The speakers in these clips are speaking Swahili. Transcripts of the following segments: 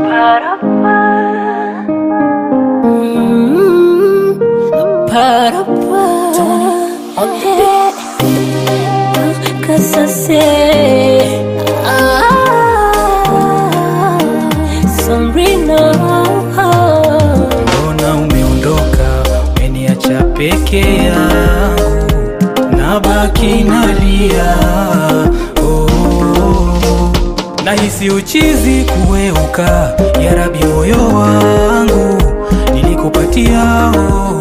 Cause I say, ah, Sombrino. Mbona umeondoka, umeniacha peke yangu, nabaki nalia. Oh, nahisi uchizi kuweuka, ya Rabi, moyo wangu nilikupatia. Oh,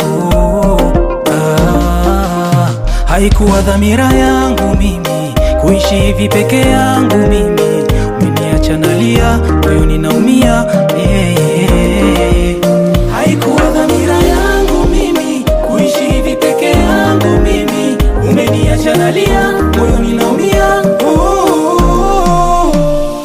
ah, haikuwa dhamira yangu mimi kuishi hivi peke yangu mimi, umeniacha nalia, moyoni naumia yeah, yeah. Haikuwa dhamira yangu mimi kuishi hivi peke yangu mimi, umeniacha nalia, moyoni naumia oh.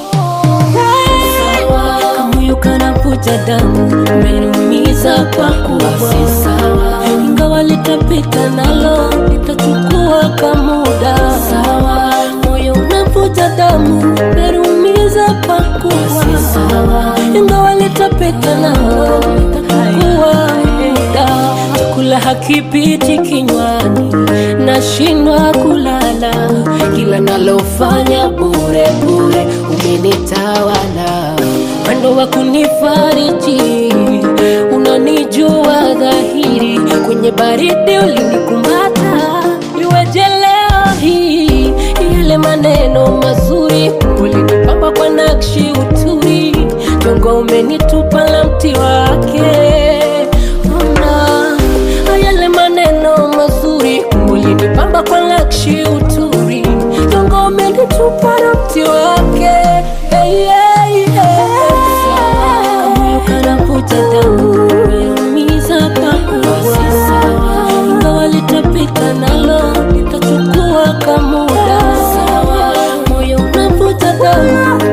Kamoyo kanavuja damu, umeniumiza pakubwa. Ingawa litapita nalo, litachukua kamuda. Moyo unavuja damu, umeniumiza pakubwa. Ingawa litapita nalo, litachukua muda. Chakula hakipiti kinywani, nashindwa kulala. Kila nalofanya bure bure, umenitawala mwendo wa kunifariji, unanijua dhahiri, kwenye baridi ulinikumata. Iweje leo hii yale maneno mazuri ulinipamba kwa nakshi uturi, jongo umenitupa la mti wake. Ona yale maneno mazuri ulinipamba kwa nakshi uturi, jongo umenitupa la mti wake. Hey, hey, hey. Kamoyo kanavuja damu, umeumiza pakubwa. Ingawa litapita nalo, litachukua kamuda. Moyo unavuja damu,